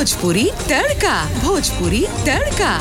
भोजपुरी तड़का भोजपुरी तड़का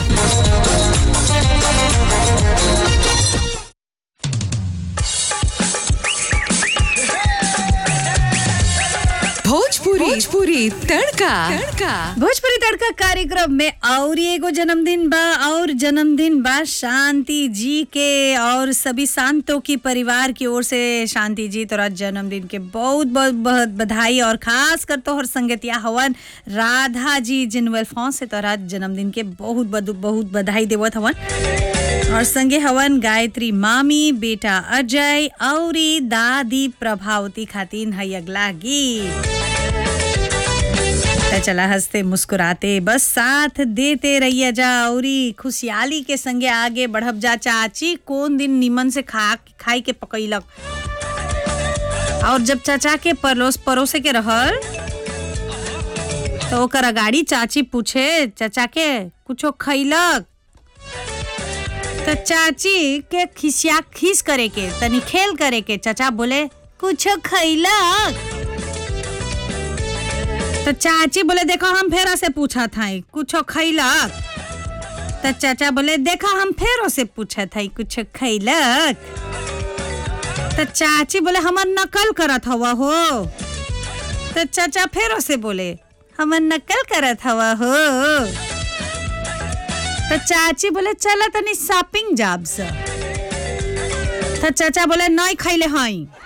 भोजपुरी भोजपुरी तड़का तड़का भोजपुरी तड़का कार्यक्रम में और एगो जन्मदिन बा और जन्मदिन बा शांति जी के और सभी शांतों की परिवार की ओर से शांति जी तोरा जन्मदिन के बहुत बहुत बहुत बधाई और खास कर तोहर संगतिया हवन राधा जी जिनवेल फॉन्स से तोरा जन्मदिन के बहुत बहुत बहुत बधाई देवत हवन और संगे हवन गायत्री मामी बेटा अजय और दादी प्रभावती खातिन है अगला गीत त चला हंसते मुस्कुराते बस साथ देते रहिए जा औरी खुशहाली के संगे आगे बढ़ब जा चाची कौन दिन निमन से खा खाई के पकैलक और जब चाचा के परोस परोसे के रहल तो ओकर अगाड़ी चाची पूछे चाचा के कुछो खैलक तो चाची के खिसिया खीस करे के तनी खेल करे के चाचा बोले कुछो खैलक तो चाची बोले देखो हम फेरा से पूछा था कुछ खैलक तो चाचा बोले देखो हम फेरो से पूछा था कुछ खैलक तो चाची बोले हमर नकल करत हवा हो तो चाचा फेरो से बोले हमर नकल करत हवा हो तो चाची बोले चला तनी शॉपिंग जाब से तो चाचा बोले नहीं खैले हई